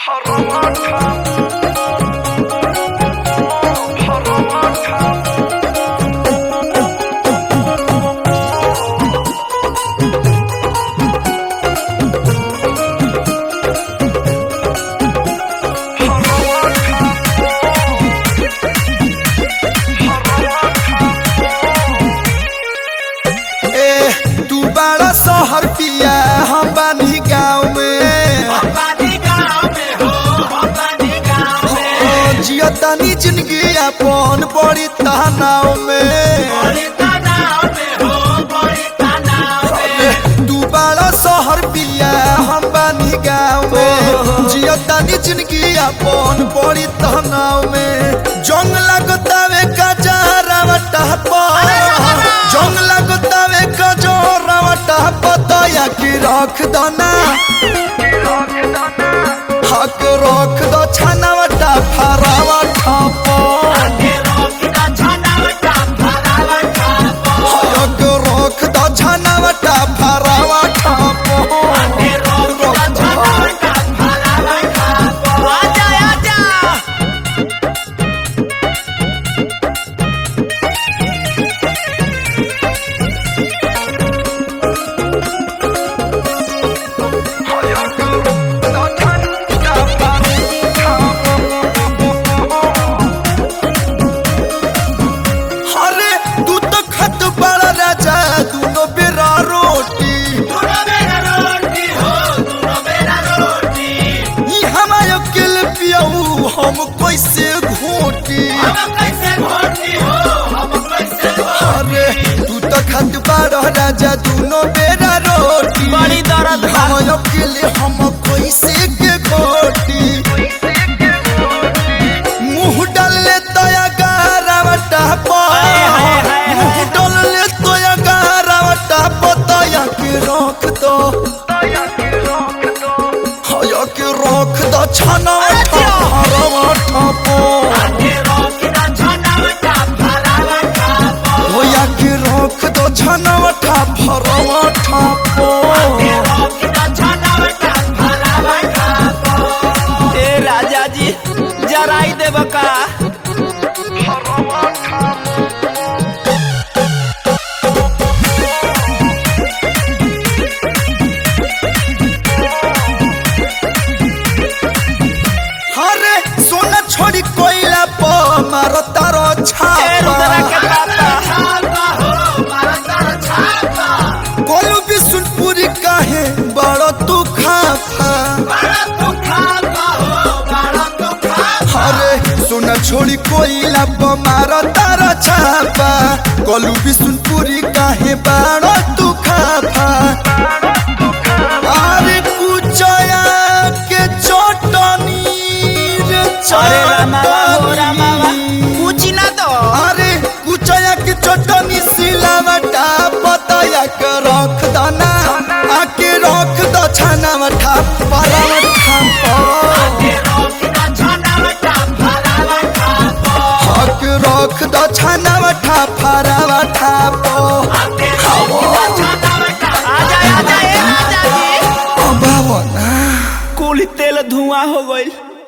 ए तू बड़ा शहर पिया हम बानी गाँव में ओ, जियो तनी जिंदगी अपन बड़ी तनाव में ए, तू बड़ा शहर पिया हम बानी गाँव में जियो तनी जिंदगी अपन बड़ी तनाव में जंग लगतावे कजरावटा पर जंग लगतावे कजरावटा पतया की रख दना हक रख दो छानावटा फरावा ठापो हक रख दो छानावटा फरावा ठापो अरे तू तो खत बड़ा राजा दोनों बेरा रोटी ई हमारे किल पियऊ हम कैसे घोटी अरे तू तो खत बड़ा राजा दोनों बेरा रोटी बड़ी दर्द बा। हमारे किल हम कैसे के घोटी मुंह डाले तया गारावटा हाय, हाय, हाय, मुंह डाले तया गारावटा पतया के रख दो हया के रख दो छना हरवा ठपो होया के रख दो छनवटा भरवा ठपो ए राजा जी जराई देब का अरे सोना छोड़ी कोइला प मारो तारो ए रुद्रा के छापा पापा कोलू बिसुनपुरी काहे बड़ो तू खाफा अरे सोना छोड़ी कोइला प मारो तारो छापा कोलू बिसुनपुरी काहे बड़ो तू खाफा अरे कुचया के चटनी रे अरे रामावा हो रामावा चटनी। पूछी ना तो अरे कुचया की चटनी सिलावटा पतया के रख दना आके रख दो छानावटा परावटा हक रख दो छानावटा फरावटा पो आजा आजा ए राजा जी बाबा ना कुल तेल धुआं हो गइल